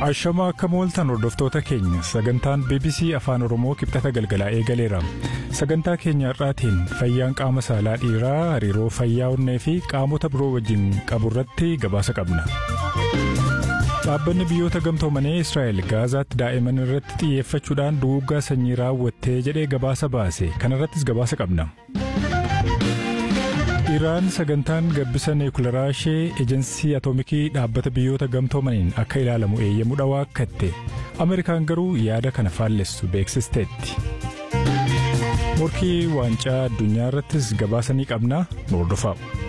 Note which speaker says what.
Speaker 1: Ashamaa akka mooltan hordoftoota keenya sagantaan BBC Afaan Oromoo kibxata galgalaa eegaleera. Sagantaa keenya har'aatiin fayyaan qaama saalaa dhiiraa hariiroo fayyaa onnee fi qaamota biroo wajjin qabu irratti gabaasa qabna. Dhaabbanni biyyoota gamtoomanii Israa'el Gaazaatti daa'iman irratti xiyyeeffachuudhaan duguuggaa sanyii raawwattee jedhee gabaasa baase kanarrattis gabaasa qabna. Iraan sagantaan gabbisa niwukilaraa ishee ejensii atoomikii dhaabbata biyyoota gamtoomaniin akka ilaalamu eeyyamuudha waakkatte Ameerikaan garuu yaada kana faallessu beeksisteetti. Morkii waancaa addunyaa irrattis gabaasa ni qabna nu hordofaa.